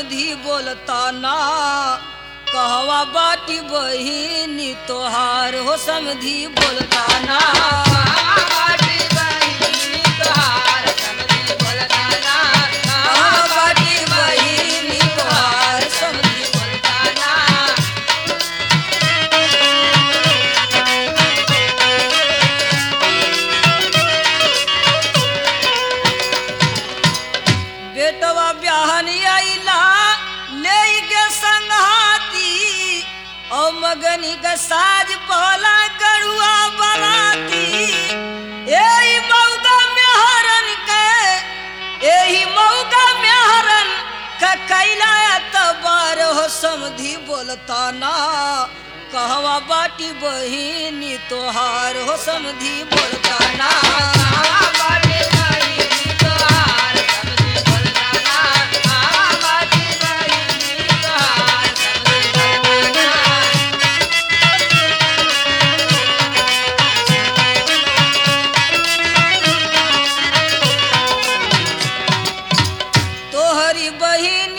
समधी बोलता ना कहवा बाटी बहिनी तोहार हो समधी बोलता ना कहवा बाटी बहिनी तोहार समधी बोलता ना बेटवा ब्याहनी आइला ले के संघाती ओ मगनी के साज पहला गरुआ बराती एही मौका में हरन के एही मौका में हरन का कैला तबार हो समधी बोलता ना कहवा बाटी बहिनी तोहार हो समधी बोलता ना तोहरी बहिन